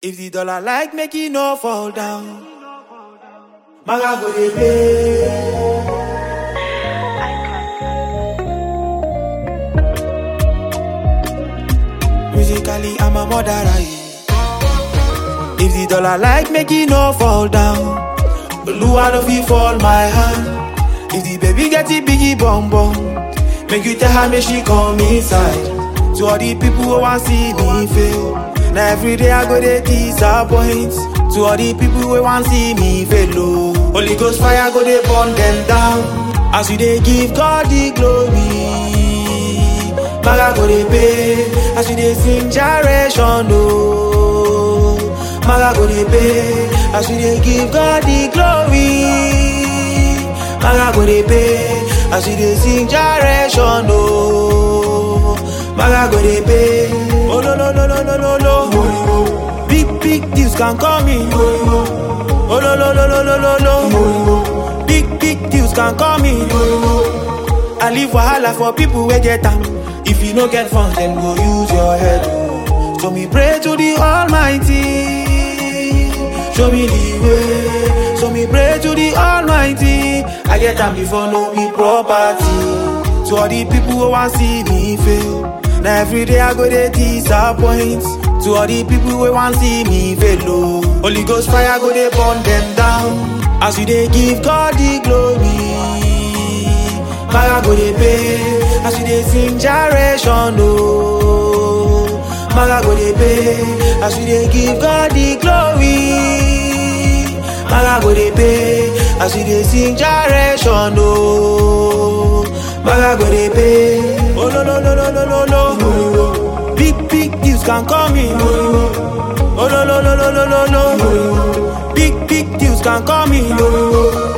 If the dollar like make it no fall down, Maga go dey pay. Musically, I'm a murderer. yeah. If the dollar like make it no fall down, Oluwa no fit fall my hand. If the baby get it biggie bum bum, make you tell her make she come inside. To all the people who want see me fail, now every day I go dey disappoint. To all the people who want see me fail, oh. Holy Ghost fire go dey burn them down. As we dey give God the glory. Maga go dey pay as we dey sing generation oh. Maga go dey pay as we dey give God the glory. Maga go dey pay as we dey sing generation oh. Maga go dey pay. Oh no no no no no no no. Big big deals can come in. Oh no no no no no no no. Big big deals can come in. I leave wahala for people wey get am. If you no get funds, then go use your head. oh. So me pray to the Almighty. Show me the way. So me pray to the Almighty. I get am before no be property. To all the people who want see me fail. Now every day I go dey disappoint. To all the people who want see me fail. Oh. Holy Ghost fire go dey burn them down. As we dey give God the glory. Maga go dey pay as we dey sing generation oh. Maga go dey pay as we dey give God the glory. Maga go dey pay as we dey sing generation oh. Maga go dey pay. Oh no no no no no no no. Big big deals can come in. Oh no no no no no no no. Big big deals can come in. Oh.